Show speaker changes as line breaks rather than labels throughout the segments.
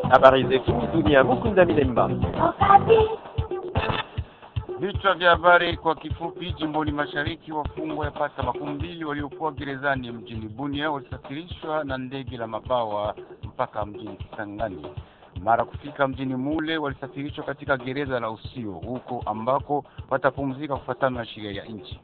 Habari zetu dunia. Mukunda Milemba.
Vichwa vya habari kwa kifupi. Jimboni mashariki, wafungwa yapata makumi mbili waliokuwa gerezani mjini Bunia walisafirishwa na ndege la mabawa mpaka mjini Kisangani. Mara kufika mjini mule, walisafirishwa katika gereza la Usio, huko ambako watapumzika kufuatana na sheria ya nchi.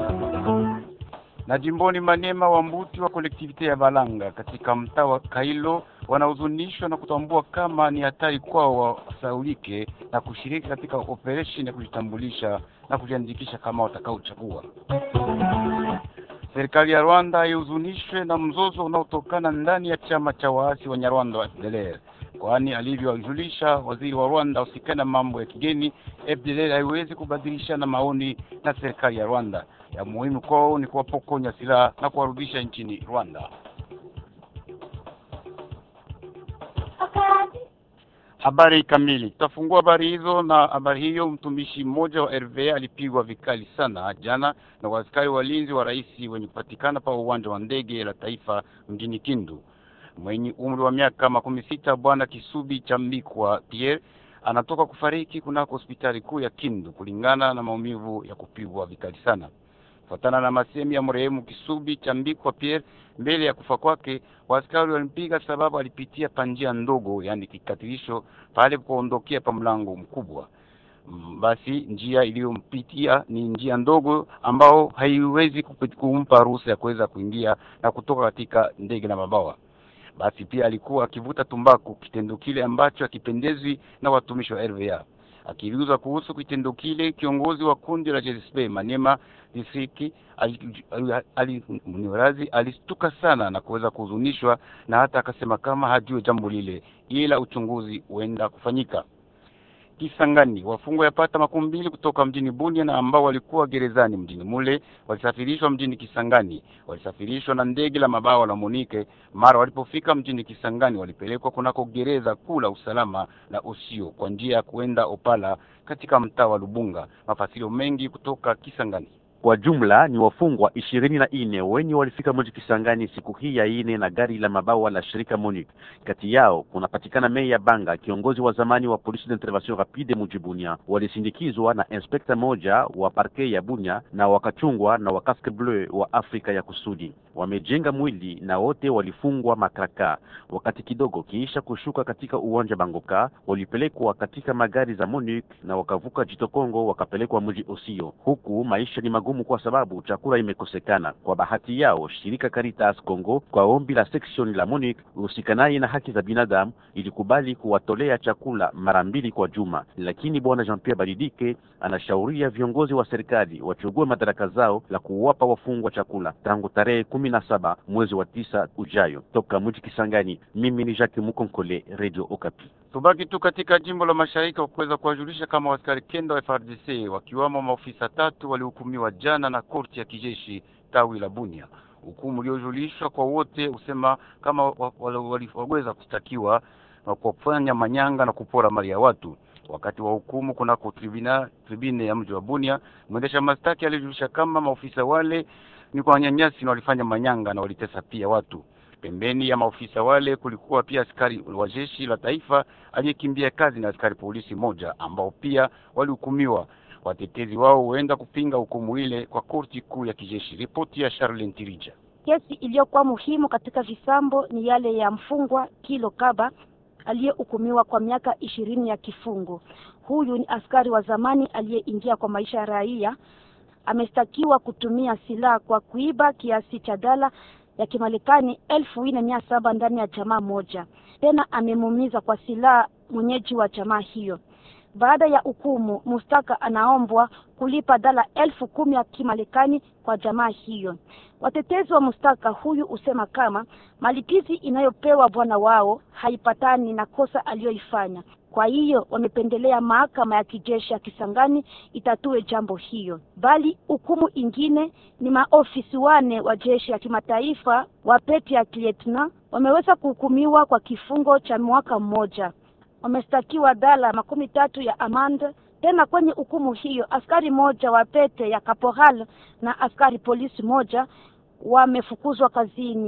Na jimboni Maniema, wambuti wa kolektivite ya Balanga katika mtaa wa Kailo wanahuzunishwa na kutambua kama ni hatari kwao wasaulike na kushiriki katika operesheni ya kujitambulisha na kujiandikisha kama watakaochagua. Serikali ya Rwanda haihuzunishwe na mzozo unaotokana ndani ya chama cha waasi wa Nyarwanda wa FDLR, kwani alivyojulisha waziri wa Rwanda usikana na mambo ya kigeni, FDLR haiwezi kubadilishana maoni na serikali ya Rwanda. Ya muhimu kwao ni kuwapokonya silaha na kuwarudisha nchini Rwanda. Habari kamili. Tutafungua habari hizo na habari hiyo. Mtumishi mmoja wa RVA alipigwa vikali sana jana na waaskari walinzi wa rais wenye kupatikana pa uwanja wa ndege la taifa mjini Kindu. Mwenye umri wa miaka makumi sita, bwana Kisubi Chambikwa Pierre anatoka kufariki kunako hospitali kuu ya Kindu kulingana na maumivu ya kupigwa vikali sana. Kufuatana na masemi ya marehemu Kisubi Chambikwa Pierre, mbele ya kufa kwake waaskari walimpiga sababu alipitia pa njia ndogo, yani kikatilisho pale kuondokea pa mlango mkubwa. Basi njia iliyompitia ni njia ndogo ambao haiwezi kumpa ruhusa ya kuweza kuingia na kutoka katika ndege na mabawa. Basi pia alikuwa akivuta tumbaku, kitendo kile ambacho hakipendezwi na watumishi wa RVA. Akiulizwa kuhusu kitendo kile, kiongozi wa kundi la JSP Manema distriki Munirazi alistuka sana na kuweza kuhuzunishwa, na hata akasema kama hajue jambo lile, ila uchunguzi huenda kufanyika. Kisangani, wafungwa yapata makumi mbili kutoka mjini Bunia na ambao walikuwa gerezani mjini mule walisafirishwa mjini Kisangani. Walisafirishwa na ndege la mabawa la Monike. Mara walipofika mjini Kisangani, walipelekwa kunako gereza kuu la usalama la Usio kwa njia ya kuenda Opala katika mtaa wa Lubunga. Mafasilio mengi kutoka Kisangani.
Kwa jumla ni wafungwa ishirini na nne wenye walifika mji Kisangani siku hii ya ine na gari la mabawa la shirika Monique. Kati yao kunapatikana Meya Banga, kiongozi wa zamani wa polisi d'intervention rapide mji Bunia. Walisindikizwa na inspekta moja wa parke ya Bunia na wakachungwa na wa casque bleu wa Afrika ya Kusudi. Wamejenga mwili na wote walifungwa makraka. Wakati kidogo kiisha kushuka katika uwanja Bangoka, walipelekwa katika magari za Monique na wakavuka Jito Kongo wakapelekwa mji Osio. Huku maisha ni magumu kwa sababu chakula imekosekana. Kwa bahati yao, shirika Caritas Congo kwa ombi la section la Monique uhusikanaye na haki za binadamu ilikubali kuwatolea chakula mara mbili kwa juma, lakini bwana Jean Pierre Balidike anashauria viongozi wa serikali wachugue madaraka zao la kuwapa wafungwa chakula tangu tarehe kumi na saba mwezi wa tisa ujayo. Toka mji Kisangani, mimi ni Jacques Mukonkole, Radio Okapi.
Tubaki tu katika jimbo la mashariki kwa kuweza kuwajulisha kama askari kenda wa FARDC wakiwamo maofisa tatu walihukumiwa jana na korti ya kijeshi tawi la Bunia. Hukumu uliojulishwa kwa wote usema kama waliweza kushtakiwa na kufanya manyanga na kupora mali ya watu. Wakati wa hukumu kunako tribuna tribune ya mji wa Bunia, mwendesha mastaki alijulisha kama maofisa wale ni kwa wanyanyasi na walifanya manyanga na walitesa pia watu. Pembeni ya maofisa wale kulikuwa pia askari wa jeshi la taifa aliyekimbia kazi na askari polisi moja ambao pia walihukumiwa. Watetezi wao huenda kupinga hukumu ile kwa korti kuu ya kijeshi. Ripoti ya Charlene Tirija.
Kesi iliyokuwa muhimu katika visambo ni yale ya mfungwa Kilo Kaba aliyehukumiwa kwa miaka ishirini ya kifungo. Huyu ni askari wa zamani aliyeingia kwa maisha ya raia. Ameshtakiwa kutumia silaha kwa kuiba kiasi cha dola ya Kimarekani elfu nne mia saba ndani ya jamaa moja. Tena amemuumiza kwa silaha mwenyeji wa jamaa hiyo. Baada ya hukumu, mustaka anaombwa kulipa dola elfu kumi ya Kimarekani kwa jamaa hiyo. Watetezi wa mustaka huyu husema kama malipizi inayopewa bwana wao haipatani na kosa aliyoifanya. Kwa hiyo wamependelea mahakama ya kijeshi ya Kisangani itatue jambo hiyo, bali hukumu ingine ni maofisi wane wa jeshi ya kimataifa wa peti ya lieutenant wameweza kuhukumiwa kwa kifungo cha mwaka mmoja. Wameshtakiwa dola makumi tatu ya amande. Tena kwenye hukumu hiyo askari moja wa pete ya kaporal na askari polisi moja wamefukuzwa kazini.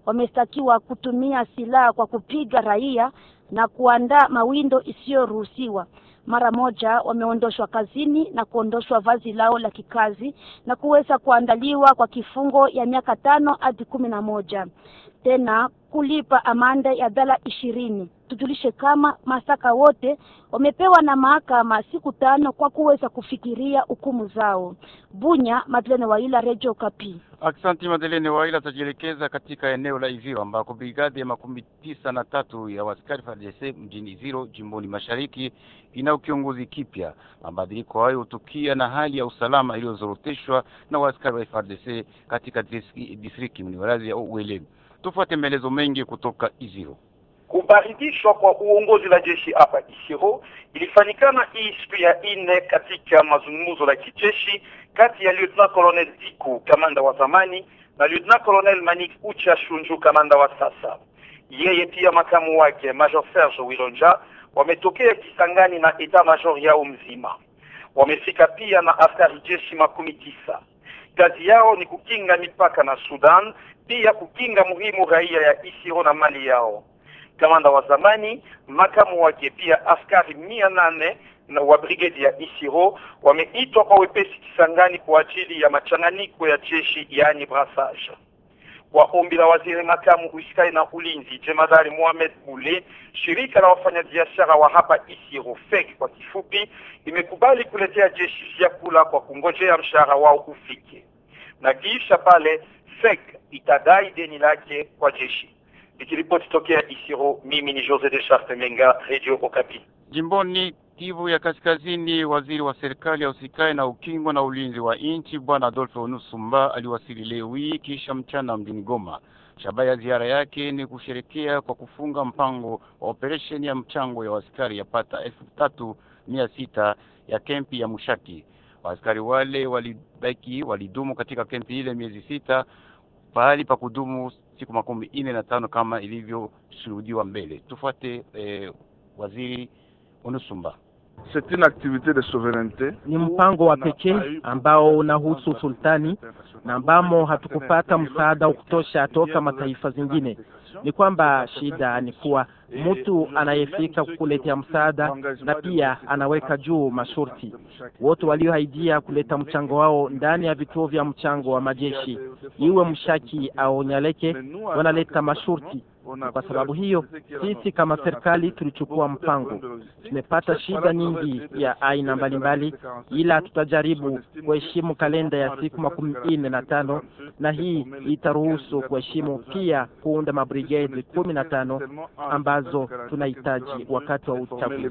wameshtakiwa kutumia silaha kwa kupiga raia na kuandaa mawindo isiyoruhusiwa. Mara moja wameondoshwa kazini na kuondoshwa vazi lao la kikazi na kuweza kuandaliwa kwa kifungo ya miaka tano hadi kumi na moja tena kulipa amande ya dola ishirini. Tujulishe kama masaka wote wamepewa na mahakama siku tano kwa kuweza kufikiria hukumu zao. Bunya, Madeleine Waila, Radio Kapi.
Aksanti Madelene Waila atajielekeza katika eneo la Iziro ambako brigadi ya makumi tisa na tatu ya waskari FARDC mjini Iziro jimboni mashariki ina kiongozi kipya. Mabadiliko hayo hutukia na hali ya usalama iliyozoroteshwa na waskari wa FARDC katika distriki mniwarazi ya Uwelemi. Tufuate maelezo mengi kutoka Iziro.
Kubaridishwa kwa uongozi la jeshi hapa Isiro ilifanyikana hii siku ya nne katika mazungumzo la kijeshi kati ya Lieutenant Colonel Diku kamanda wa zamani na Lieutenant Colonel Manik Ucha Shunju kamanda wa sasa. Yeye pia makamu wake Major Serge Wilonja wametokea Kisangani na eta major yao mzima. Wamefika pia na askari jeshi makumi tisa. Kazi yao ni kukinga mipaka na Sudan, pia kukinga muhimu raia ya Isiro na mali yao. Kamanda wa zamani makamu wake pia askari mia nane na wa brigedi ya Isiro wameitwa kwa wepesi Kisangani kwa ajili ya machanganyiko ya jeshi yaani brassage. Kwa ombi la waziri makamu usikai na ulinzi jemadari Mohamed Bule, shirika la wafanyabiashara wa hapa Isiro FEC kwa kifupi, imekubali kuletea jeshi vyakula kwa kungojea mshahara wao ufike, na kisha pale FEC itadai deni lake kwa jeshi. Nikiripoti tokea Isiro, mimi ni Jose de Charte Menga, Radio Okapi.
Jimboni Kivu ya Kaskazini, waziri wa serikali ya usikae na ukingo na ulinzi wa nchi bwana Adolphe Onusumba aliwasili leo hii kisha mchana mjini Goma. Shabaha ya ziara yake ni kusherekea kwa kufunga mpango wa operesheni ya mchango ya waskari yapata elfu tatu mia sita ya kempi ya Mushaki. Waaskari wale walibaki walidumu katika kempi ile miezi sita pahali pa kudumu siku makumi ine na tano kama ilivyoshuhudiwa mbele. Tufuate eh, waziri Onusumba.
C'est une activité de souveraineté.
Ni mpango wa pekee ambao unahusu sultani na ambamo hatukupata msaada wa kutosha toka mataifa zingine. Ni kwamba shida ni kuwa mtu anayefika kukuletea msaada na pia anaweka juu masharti. Wote walioahidia kuleta mchango wao ndani ya vituo vya mchango wa majeshi, iwe Mshaki au Nyaleke, wanaleta masharti. Kwa sababu hiyo sisi kama serikali tulichukua mpango. Tumepata shida nyingi ya aina mbalimbali, ila tutajaribu kuheshimu kalenda ya siku makumi nne na tano na hii itaruhusu kuheshimu pia kuunda mabrigade kumi na tano ambazo tunahitaji wakati wa uchaguzi.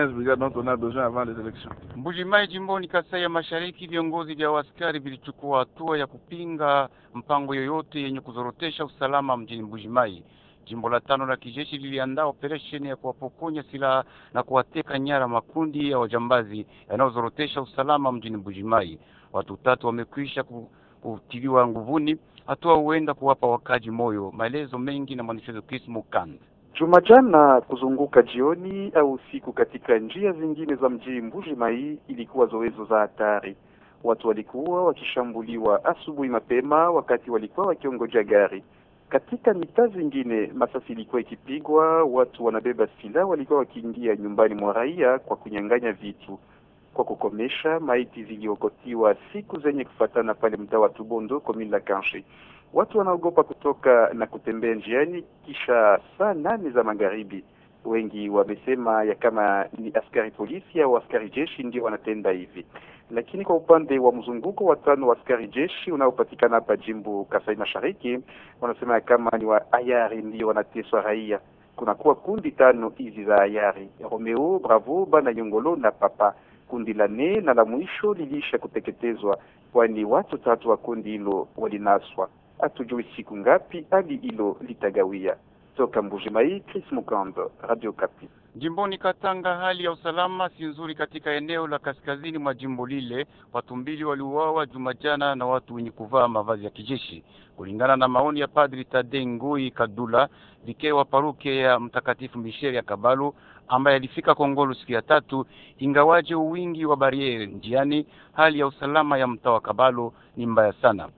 Mbujimai jimboni Kasai ya Mashariki, viongozi vya askari vilichukua hatua ya kupinga mpango yoyote yenye kuzorotesha usalama mjini Mbujimai. Jimbo la tano la kijeshi liliandaa operesheni ya kuwapokonya silaha na kuwateka nyara makundi ya wajambazi yanayozorotesha usalama mjini Mbujimai. Watu tatu wamekwisha kutiliwa nguvuni, hatua huenda kuwapa wakaji moyo. Maelezo mengi na mwanasheria Chris Mukand.
Jumajana kuzunguka jioni au usiku katika njia zingine za mji Mbujimai ilikuwa zoezo za hatari. Watu walikuwa wakishambuliwa asubuhi mapema, wakati walikuwa wakiongojea gari katika mitaa zingine masasi ilikuwa ikipigwa, watu wanabeba silaha walikuwa wakiingia nyumbani mwa raia kwa kunyang'anya vitu. Kwa kukomesha, maiti ziliokotiwa siku zenye kufatana pale mtaa wa Tubondo, komini la Kanshi. Watu wanaogopa kutoka na kutembea njiani kisha saa nane za magharibi. Wengi wamesema ya kama ni askari polisi au askari jeshi ndio wanatenda hivi lakini kwa upande wa mzunguko wa tano wa askari jeshi unaopatikana hapa jimbo Kasai Mashariki, wanasema kama ni wa ayari ndio wanateswa raia. Kunakuwa kundi tano hizi za ayari: Romeo, Bravo, Bana Nyongolo na Papa. Kundi la nne na la mwisho lilisha kuteketezwa, kwani watu tatu wa kundi hilo walinaswa. Hatujui siku ngapi hadi hilo litagawia. Toka Mbujimai, Chris Mukando, Radio Kapi.
Jimboni Katanga, hali ya usalama si nzuri katika eneo la kaskazini mwa jimbo lile. Watu mbili waliuawa Jumajana na watu wenye kuvaa mavazi ya kijeshi, kulingana na maoni ya Padri Tade Ngui Kadula, vikee wa paruke ya Mtakatifu Misheri ya Kabalu, ambaye alifika Kongolo siku ya tatu. Ingawaje uwingi wa bariere njiani, hali ya usalama ya mtaa wa Kabalu ni mbaya sana.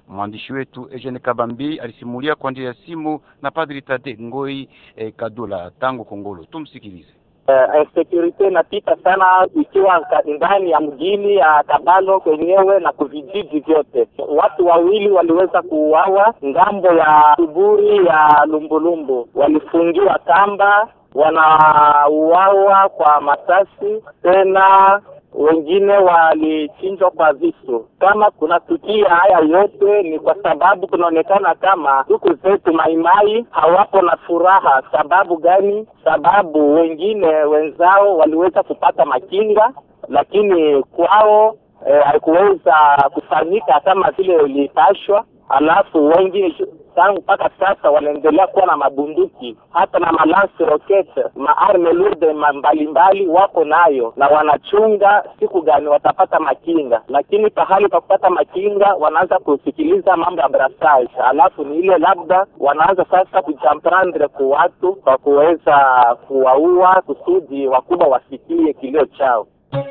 Mwandishi wetu Eugene Kabambi alisimulia kwa njia ya simu na Padri Tate Ngoi eh, Kadula tangu Kongolo. Tumsikilize.
Uh, insecurity inapita sana ikiwa ndani ya mjini ya Kabalo kwenyewe na kuvijiji vyote. Watu wawili waliweza kuuawa ngambo ya Tuburi ya Lumbulumbu, walifungiwa kamba, wanauawa kwa masasi tena wengine walichinjwa kwa visu. Kama kunatukia haya yote, ni kwa sababu kunaonekana kama ndugu zetu Maimai hawapo na furaha. Sababu gani? Sababu wengine wenzao waliweza kupata makinga, lakini kwao haikuweza eh, kufanyika kama vile ilipashwa. Alafu wengine tangu mpaka sasa wanaendelea kuwa na mabunduki hata na malansi rocket maarme lourde mbalimbali wako nayo, na wanachunga siku gani watapata makinga, lakini pahali pa kupata makinga wanaanza kusikiliza mambo ya brassage, alafu ni ile labda wanaanza sasa kujamprandre ku watu kwa kuweza kuwaua kusudi wakubwa wasikie kilio chao.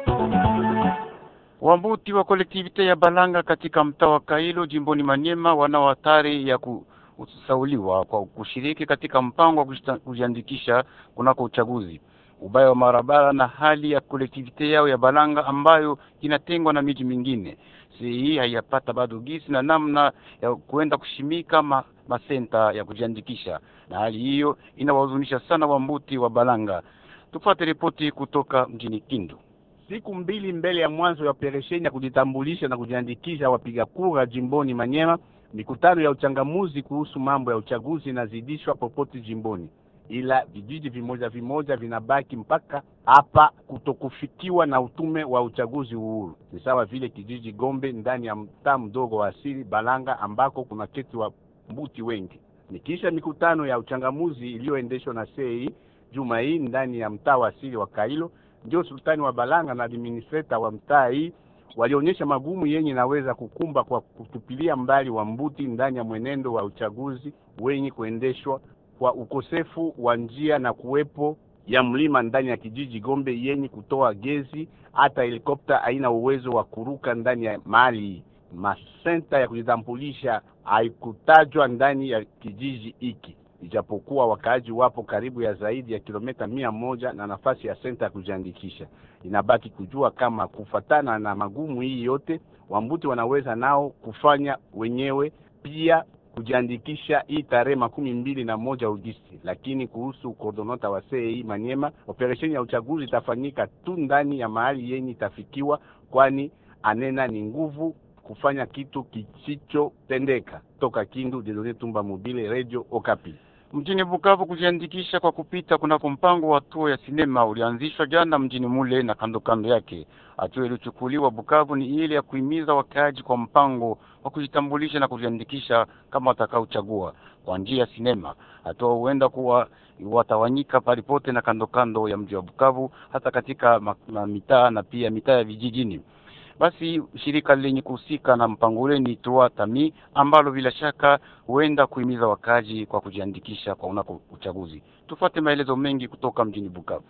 Wambuti wa kolektivite ya Balanga katika mtaa wa Kailo jimboni Manyema wanao hatari ya kusauliwa kwa kushiriki katika mpango wa kujiandikisha kunako uchaguzi. Ubaya wa barabara na hali ya kolektivite yao ya Balanga ambayo inatengwa na miji mingine, si hii haiyapata bado gisi na namna ya kuenda kushimika ma, masenta ya kujiandikisha, na hali hiyo inawahuzunisha sana Wambuti wa Balanga. Tupate ripoti kutoka mjini Kindu.
Siku mbili mbele ya mwanzo ya operesheni ya kujitambulisha na kujiandikisha wapiga kura jimboni Manyema, mikutano ya uchangamuzi kuhusu mambo ya uchaguzi inazidishwa popote jimboni, ila vijiji vimoja vimoja vinabaki mpaka hapa kutokufikiwa na utume wa uchaguzi uhuru. Ni sawa vile kijiji Gombe ndani ya mtaa mdogo wa asili Balanga ambako kuna keti wa mbuti wengi. Nikisha mikutano ya uchangamuzi iliyoendeshwa na sei juma hii ndani ya mtaa wa asili wa Kailo ndio sultani wa Balanga na administrator wa mtaa hii walionyesha magumu yenye naweza kukumba kwa kutupilia mbali wa mbuti ndani ya mwenendo wa uchaguzi wenye kuendeshwa kwa ukosefu wa njia na kuwepo ya mlima ndani ya kijiji Gombe yenye kutoa gezi, hata helikopta haina uwezo wa kuruka ndani ya mali. Masenta ya kujitambulisha haikutajwa ndani ya kijiji hiki ijapokuwa wakaaji wapo karibu ya zaidi ya kilomita mia moja na nafasi ya senta ya kujiandikisha. Inabaki kujua kama kufatana na magumu hii yote, wambuti wanaweza nao kufanya wenyewe pia kujiandikisha hii tarehe makumi mbili na moja Agosti. Lakini kuhusu kordonota wa CEI Manyema, operesheni ya uchaguzi itafanyika tu ndani ya mahali yenye itafikiwa, kwani anena ni nguvu kufanya kitu kisichotendeka. Toka Kindu, Dedone Tumba Mobile, Radio Okapi.
Mjini Bukavu, kujiandikisha kwa kupita kunako mpango wa hatua ya sinema ulianzishwa jana mjini mule na kando kando yake. Hatua iliyochukuliwa Bukavu ni ile ya kuhimiza wakaaji kwa mpango wa kujitambulisha na kujiandikisha kama watakaochagua kwa njia ya sinema. Hatua huenda kuwa watawanyika palipote na kando kando ya mji wa Bukavu, hata katika mitaa na pia mitaa ya vijijini. Basi shirika lenye kuhusika na mpango ule ni Toa Tami ambalo bila shaka huenda kuhimiza wakaji kwa kujiandikisha kwa unako uchaguzi. Tufuate maelezo mengi kutoka mjini Bukavu.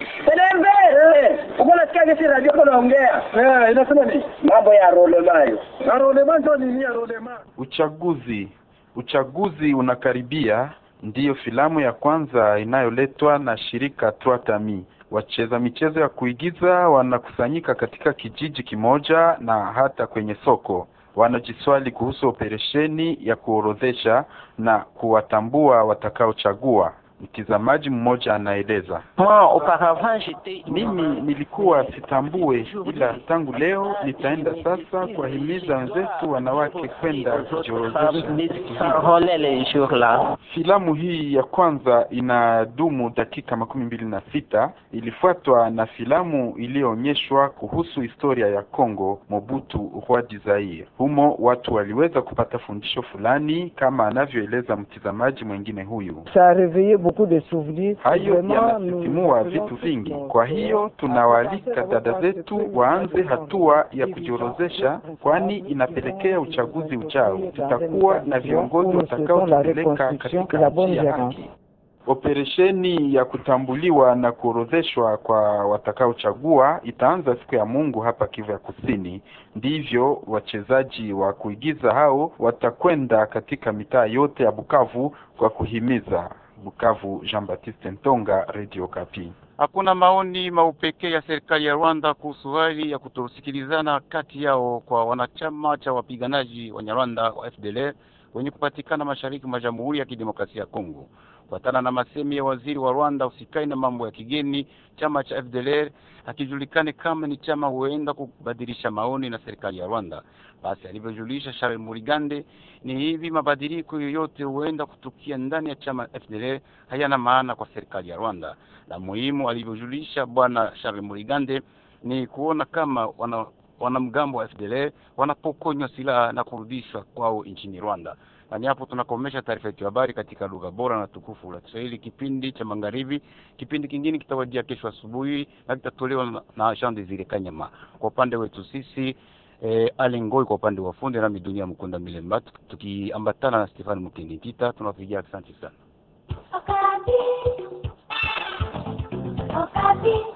Uko nasikia jinsi radio kwa naongea. Eh, inasema ni mambo ya rolemayo. Na rolema ndio nini ya rolema?
Uchaguzi. Uchaguzi unakaribia, ndiyo filamu ya kwanza inayoletwa na shirika Toa Tami. Wacheza michezo ya kuigiza wanakusanyika katika kijiji kimoja na hata kwenye soko. Wanajiswali kuhusu operesheni ya kuorodhesha na kuwatambua watakaochagua. Mtizamaji mmoja anaeleza, mimi nilikuwa sitambue, ila tangu leo nitaenda sasa kuwahimiza wenzetu wanawake kwenda kujiorodhesha. Filamu hii ya kwanza inadumu dakika makumi mbili na sita. Ilifuatwa na filamu iliyoonyeshwa kuhusu historia ya Kongo, Mobutu Roi Zaire. Humo watu waliweza kupata fundisho fulani, kama anavyoeleza mtizamaji mwingine huyu. Hayo yanasisimua vitu vingi. Kwa hiyo tunawaalika dada zetu waanze hatua ya kujiorozesha, kwani inapelekea uchaguzi ujao. Tutakuwa na viongozi watakaotupeleka katika njia ya haki. Operesheni ya kutambuliwa na kuorodheshwa kwa watakaochagua itaanza siku ya Mungu hapa Kivu ya Kusini. Ndivyo wachezaji wa kuigiza hao watakwenda katika mitaa yote ya Bukavu kwa kuhimiza. Bukavu, Jean Baptiste Ntonga, Radio Kapi.
Hakuna maoni maupekee ya serikali ya Rwanda kuhusu hali ya kutosikilizana kati yao kwa wanachama cha wapiganaji wa Nyarwanda wa FDLR wenye kupatikana mashariki mwa Jamhuri ya Kidemokrasia ya Kongo. Kufuatana na masemi ya waziri wa Rwanda usikai na mambo ya kigeni, chama cha FDLR hakijulikane kama ni chama huenda kubadilisha maoni na serikali ya Rwanda. Basi alivyojulisha Charles Murigande, ni hivi mabadiliko yoyote huenda kutukia ndani ya chama FDLR hayana maana kwa serikali ya Rwanda. La muhimu alivyojulisha bwana Charles Murigande ni kuona kama wana wanamgambo wa FDLR wanapokonywa silaha na kurudishwa kwao nchini Rwanda. Na ni hapo tunakomesha taarifa yetu ya habari katika lugha bora na tukufu la Kiswahili, kipindi cha magharibi. Kipindi kingine kitawajia kesho asubuhi na kitatolewa na, na Jean Desire Kanyama. Kwa upande wetu sisi eh, Alengoi kwa upande wa fundi nami Dunia Mkunda Milemba tukiambatana na Stefani Mkindi Tita, tunawapigia asante sana.
Okapi. Okapi.